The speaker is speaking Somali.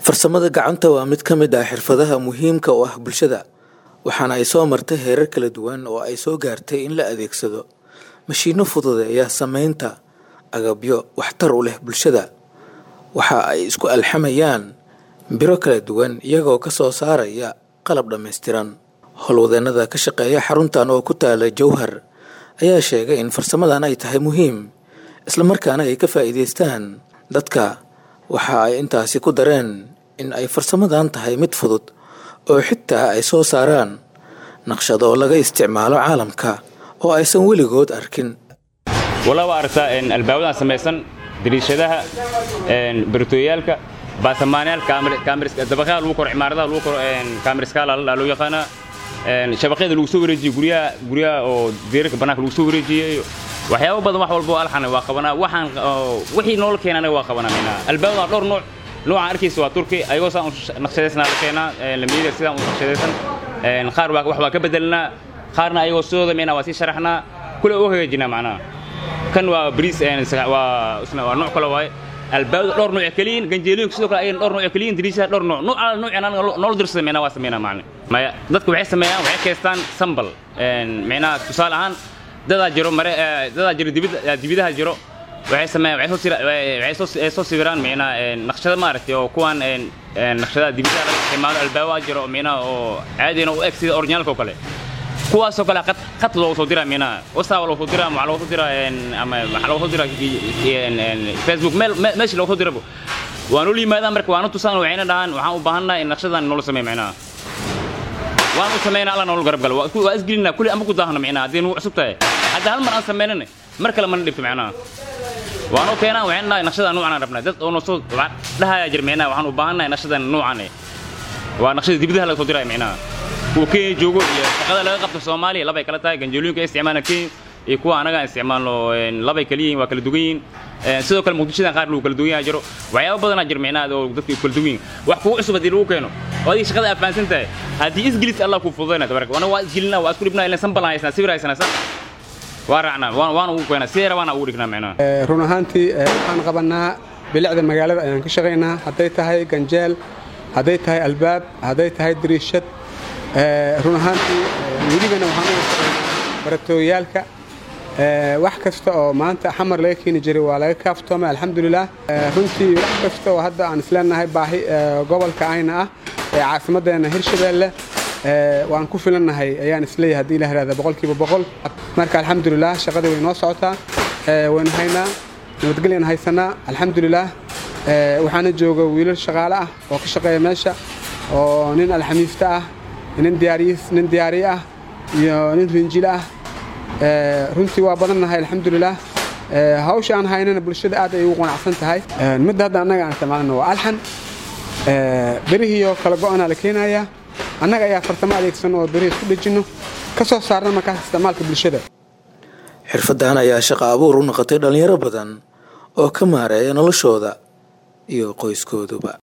farsamada gacanta waa mid ka mid ah xirfadaha muhiimka u ah bulshada waxaana ay soo martay heerar kala duwan oo ay soo gaartay in la adeegsado mashiino fududeeya sameynta agabyo waxtar u leh bulshada waxa ay isku alxamayaan biro kala duwan iyagoo ka soo saaraya qalab dhammaystiran howlwadeenada ka shaqeeya xaruntan oo ku taala jowhar ayaa sheegay in farsamadan ay tahay muhiim islamarkaana ay ka faa'iidaystaan dadka waxa ay intaasi ku dareen in ay farsamadan tahay mid fudud oo xitaa ay soo saaraan naqshado laga isticmaalo caalamka oo aysan weligood arkin walla waa aragtaa albaabadan samaysan dariishadaha baritooyaalka baasamaanyaal dabaqyaha lagu koro cimaaradaha lagu koro kaamiriskaala loo yaqaanaa shabaqyada lagu soo wareejiyey guryaha guryaha oo deerarka bannaanka lagu soo wareejiyey waxyaabo badan wax walba oo alxana waa qabanaa waxaan wixii noola keena anaga waa qabanaa minaa albaabadan dhowr nooc noocaan arkaysa waa turki ayagoo saan naqshadaysnaa la keenaa lamiyada sidaan u naqshadaysan qaar wax waa ka bedelnaa qaarna ayagoo sidooda mina waa sii sharaxnaa kule u hagaajinaa macnaha kan waa bariis waa isna waa nooc kale waaye albaabada dhowr nooc kaliyin ganjeelooyinka sidoo kale ayagana dhowr nooc kaliyin dariishaha dhowr nooc nooc ala noocan anaga noola dirsada micnaha waa sameynaa macne maya dadku waxay sameeyaan waxay keystaan sambal micnaha tusaale ahaan dadaa jiro mare dadaa jiro dibida dibidaha jiro waxay sameeyaan waxay soo sira waxay soo ay soo sawiraan micnaha naqshada maaragtay oo kuwan naqshadaha dibidaha laga isticmaalo albaabaa jiro micnaha oo caadina u eg sida originaalka oo kale kuwaasoo kale qad loogu soo diraa minaha wasaaba loogu soo diraa waxaa loogu soo diraa ama waxaa loogu soo diraa facebook meel meesha loogu soo dirabo waa noo yimaadaan marka waanu tusaan waxayna dhahaan waxaan u baahannahay in naqshadan noola sameeyo micnaha waan u sameynaa alla noola garab galo waa isgelinaa kulli amba ku daahno micnaha haddii nugu cusub tahay hadda hal mar aan sameynana mar kale mana dhibto micnaha waanoo keenaan waxayna dhahay naqshadan nuucan aan rabnaa dad oo noosoo dhahayaa jir micnaha waxaan u baahannahay naqshadan nuucan waa naqshada dibadaha laga soo diraya micnaha kuwa kenya joogo iyo shaqada laga qabto soomaaliya labay kala tahay ganjeelooyinka ay isticmaalaan kenya iyo kuwa anaga aan isticmaalno labay kala yihiin waa kala dugan yihiin sidoo kale muqdishadan qaar lagu kala dugan yaha jiro waxyaaba badanaa jir micnaha oo dadka kala dugan yihin wax kugu cusub haddii lagu keeno oo adiga shaqada aad fahansan tahay haddii isgelis allah kuu fududayna tabaraka wana waa isgelinaa waa isku dhibnaa ilan sanbalan haysnaa sawir haysanaa san waa raacnaa waana ugu keenaa sidee rabaana ugu dhignaa micnaha run ahaantii waxaan qabanaa bilicda magaalada ayaan ka shaqaynaa hadday tahay ganjeel hadday tahay albaab hadday tahay dariishad run ahaantii welibana waxaan u baratooyaalka wax kasta oo maanta xamar laga keeni jiray waa laga kaaftoomay alxamdulilah runtii wax kasta oo hadda aan isleenahay baahi gobolka ayna ah ee caasimaddeena hirshabeelle waan ku filannahay ayaan isleeyahay haddii la hahda boqolkiiba boqol marka alxamdulilah shaqadii way noo socotaa waynu haynaa nabadgelyan haysanaa alxamdulilah waxaana jooga wiilal shaqaale ah oo ka shaqeeya meesha oo nin alxamiista ah nin diyaariyiis nin diyaariye ah iyo nin rinjile ah runtii waa badannahay alxamdulilah hawsha aan haynana bulshada aad ay ugu qanacsan tahay midda hadda annaga aan isticmaalana waa alxan berihiioo kala go'anaa la keenayaa annaga ayaa farsamo adeegsan oo berihi isku dhejinno ka soo saarna markaas isticmaalka bulshada xirfaddan ayaa shaqo abuur u noqotay dhallinyaro badan oo ka maareeya noloshooda iyo qoyskooduba